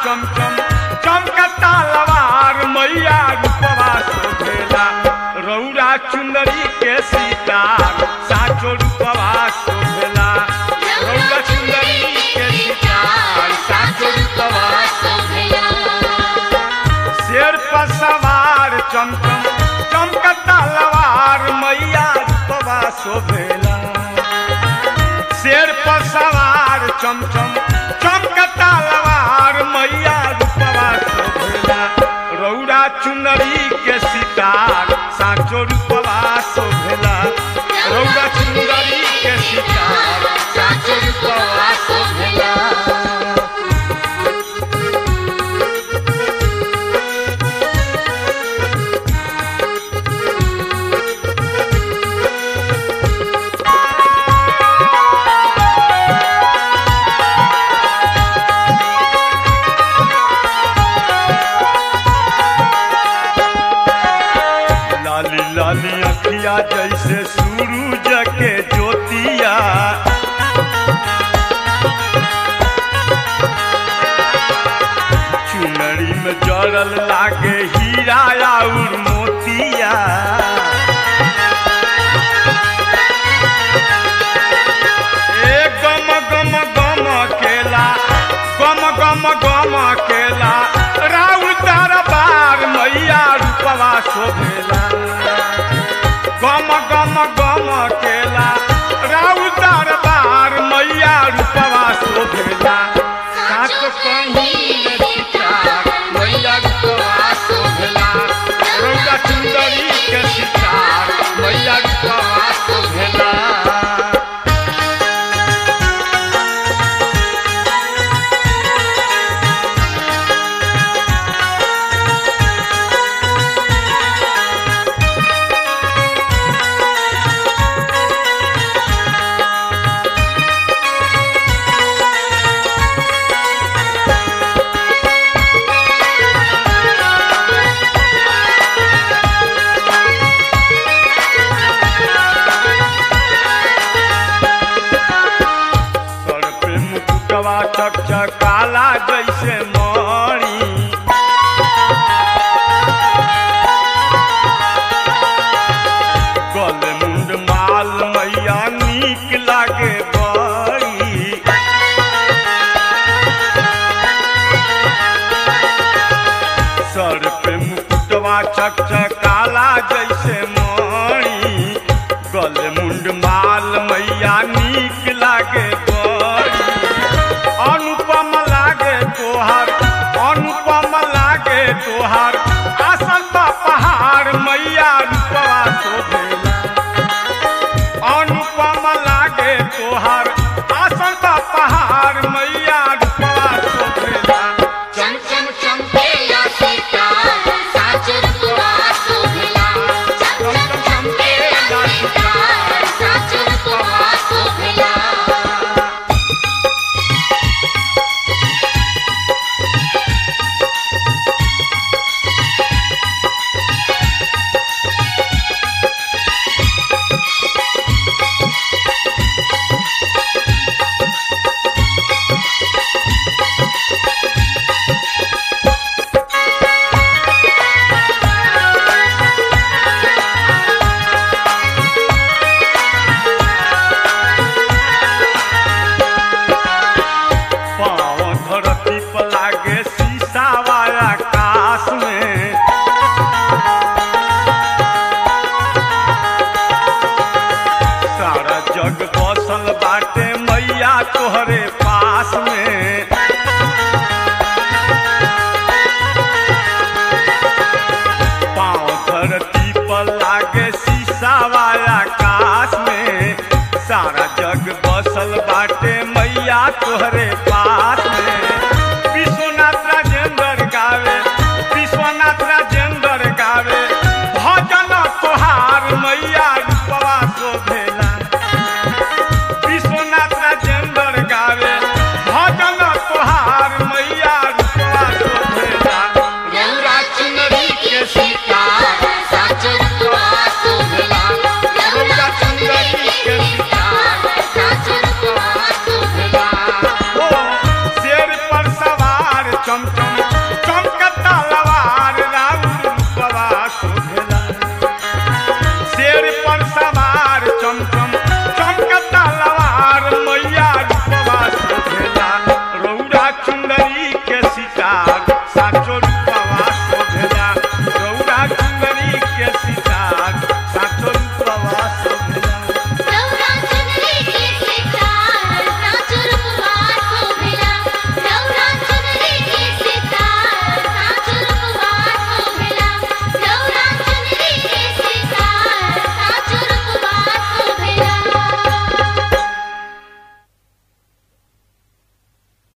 चमचम चमकता लवार मैया रूपवा शोभेला रौरा चुंदरी के सितार साचो रूपवा शोभेला रौरा चुंदरी के सितार साचो रूपवा शेर पर सवार चमचम चमकता लवार मैया रूपवा शोभेला शेर पर सवार चमचम चमकता लवार मैया रूपवा शोभेला रौरा चुनरी के सितार साचो रूपवा शोभेला रौरा चुनरी के सितार साचो रूपवा शोभेला लाली लाली अखिया जैसे सूरज के ज्योतिया चुनरी में जड़ल लागे हीरा और मोतिया ए गम गम गम केला गम गम गम केला राउ दरबार मैया रूपवा शोभेला गम गम गम केला राउ दरबार मैया रूपवा शोभेला सात कहीं सितार मैया रूपवा शोभेला रौदा सुंदरी के सितार मैया रूपवा शोभेला सर पे मुकुटवा चकचकाला जैसे मणि गल मुंड माल मैया नीक लागे बड़ी सर पे मुकुटवा चकचकाला जैसे मणि गल मुंड माल मैया नीक लागे बड़ी अनुपम लागे तोहार अनुपम लागे तोहार आसन बा पहाड़ मैया रूपवा शोभेला अनुपम लागे तोहार आसन बा पहाड़ मैया रूपवा शोभेला चम चम चमकेला सितार साच रूपवा शोभिला चम चम चमकेला सितार साच रूपवा शोभिला पाँव धरती पर लागे शीशा वाला आकाश में सारा जग बसल बाटे मैया तोहरे पास में पाँव धरती पर लागे शीशा वाला आकाश में सारा जग बसल बाटे मैया तोहरे पास